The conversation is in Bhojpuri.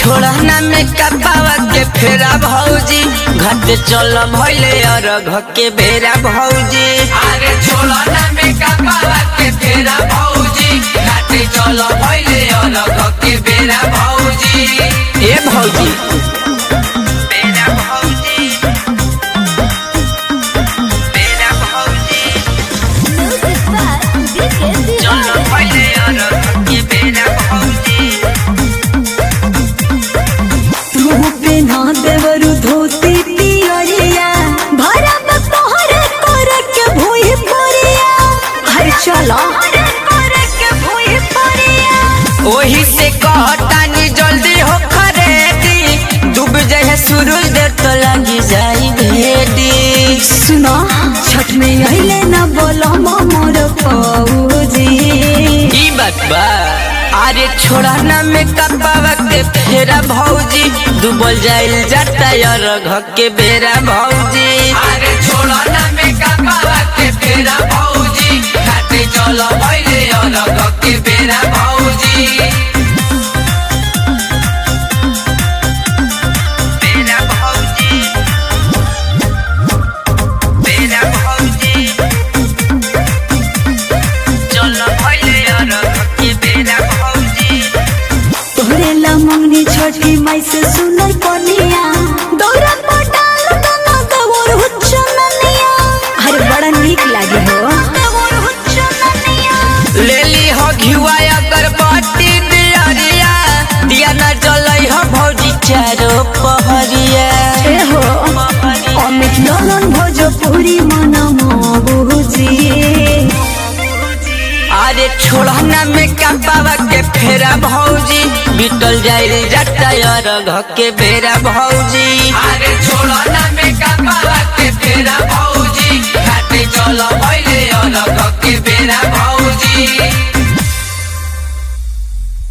छोड़ा ना में कपावा के फेरा भौजी घट चल भइले अरघ के बेरा भौजी अरे छोड़ा ना में कपावा के फेरा भौजी घाटे चल भइले अलग के बेरा भौजी ए भौजी बेरा भौजी बेरा भौजी चल भइले अरघ के बेरा भौजी तू पेन्हा देवरु धोती पियरिया भरब तोहरे कर के भूई परिया हर चलो ओही से कहतानी जल्दी हो खरेदी डूब जाए सूरज देर तो लगी जाई भेदी सुनो छठ में अइले न बोलो मोर पौजी ई बात बा अरे छोड़ा ना में कपावा के फेरा भौजी डूबल जाइल जाता यार घ के बेरा भौजी अरे छोड़ा ना में कपावा के फेरा भौजी घाटे चल भइले अलग के बेरा भौजी बेरा भौजी बेरा भौजी चल भइले यार घ के बेरा भौजी तोहरे ला मंगनी छठी माई से सुनर कनिया दौरा पटाल तना दवर हुच्चननिया अरे बड़ा नीक लागे हो दवर हुच्चननिया ले ली हो घिवा अगरबत्ती दियरिया दिया न जलई हो भौजी चारो पहरिया ए हो अमित नलन भोजपुरी मन मोबुजी अरे छोड़ा ना में कपावा के फेरा भौजी बिटल जाइल जाता यार घ के बेरा भौजी अरे छोड़ा ना में कपावा के फेरा